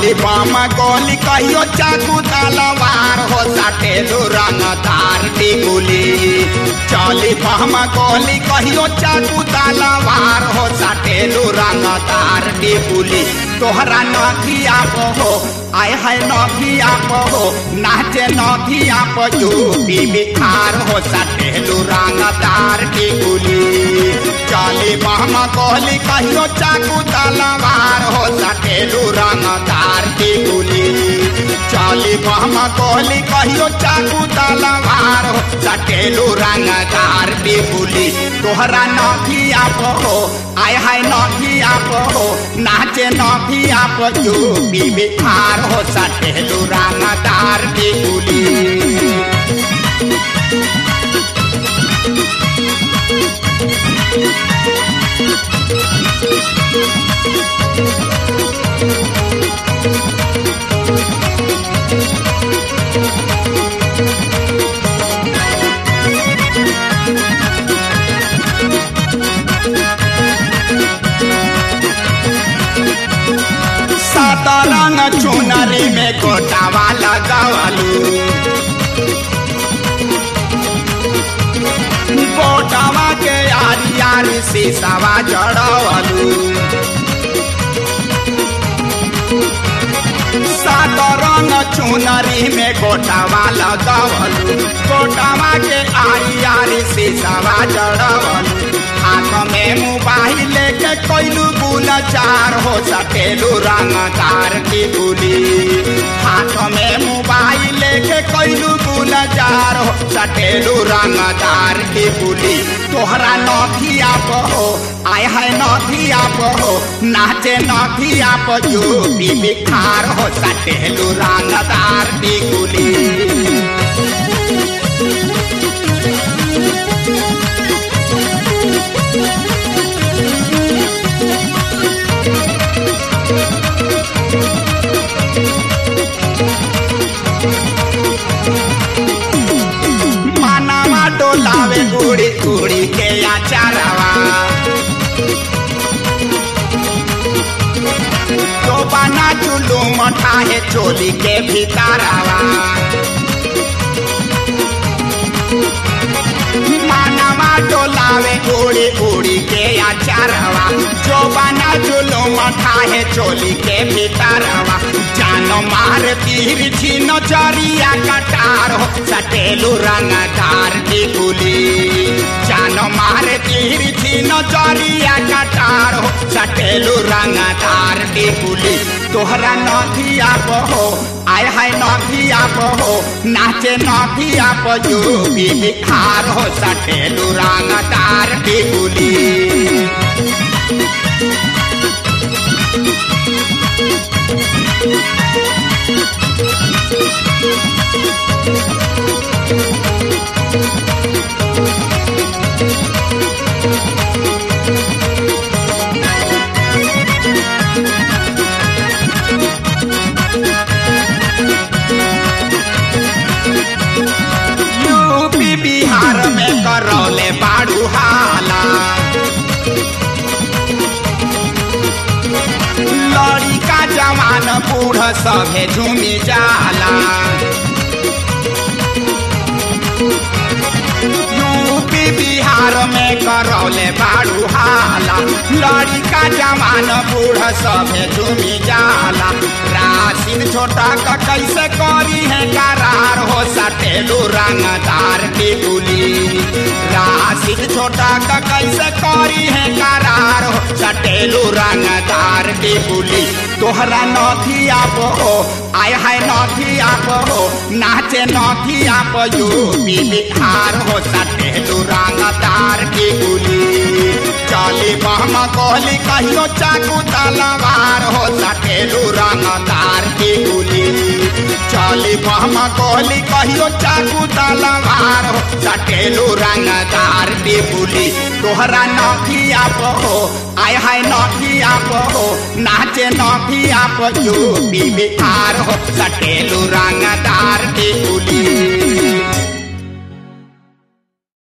चली बम गोली कहियो चाकू तलवार हो सटेलू रंगदार टिकुली चली बम गोली कहियो चाकू तलवार हो सटेलू रंगदार टिकुली तोहरा नथिया हो आय है नथिया हो नाचे नथिया यूपी बिहार हो सटेलू रंगदार टिकुली चली बम गोली कहियो चाकू तलवार हो सटेलू रंगदार टिकुली चली बम गोली कहियो चाकू तलवार हो सटेलू रंगदार टिकुली तोहरा नथिया हो आय है नथिया हो नाचे नथिया यूपी बिहार हो सटेलू रंगदार टिकुली सतरंग चुनरी में गोटावा लगावलू गोटावा के आरी आरी शीशावा जड़वलू सतरंग चुनरी में गोटावा लगावलू गोटावा के आरी आरी शीशावा जड़वलू हाथ में मोबाइल लेके कोइलू गुलचार हो सकेलू रंगदार की गुली हाथ में मोबाइल लेके कोइलू गुलचार हो सकेलू रंगदार की गुली तोहरा नथिया हो आय है नथिया हो नाचे नथिया यूपी बिहार हो सकेलू रंगदार की गुली मानवा डोलावे उड़ी उड़ी के आचारवा तो बना चुलू मठाहे चोली के भीतरवा मानवा डोलावे उड़ी उड़ी के आचारवा जो बना चुलू मठाहे चोली के भीतरवा जानो मार तीर छी नजरिया कटार हो सटेलू रंगदार की गुली जानो मार तीर छी नजरिया कटार हो सटेलू रंगदार की गुली तोहरा नथिया हो आय है नथिया हो नाचे नथिया यूपी बिहार हो सटेलू रंगदार की गुली यूपी बिहार में करौले बाड़ू हाला लड़िका जवान बूढ़ सभे झूमी जाला यूपी बिहार में करौले बाड़ू हाला लड़िका जवान बूढ़ सभे झूमी जाला राशिन छोटा का कैसे करी है करार हो सटेलू रंगदार की गुली राशिन छोटा का कैसे करी है करार हो सटेलू रंगदार की गुली तोहरा नथिया हो आय है नथिया हो नाचे नथिया यूपी बिहार हो सटेलू रंगदार की गुली चली बम कोहली कहियो चाकू तलवार हो सटेलू रंगदार की गुली चली बम कोहली कहियो चाकू तलवार हो सटेलू रंगदार की गुली तोहरा नथिया हो आय है नथिया हो नाचे नथिया यूपी बिहार हो सटेलू रंग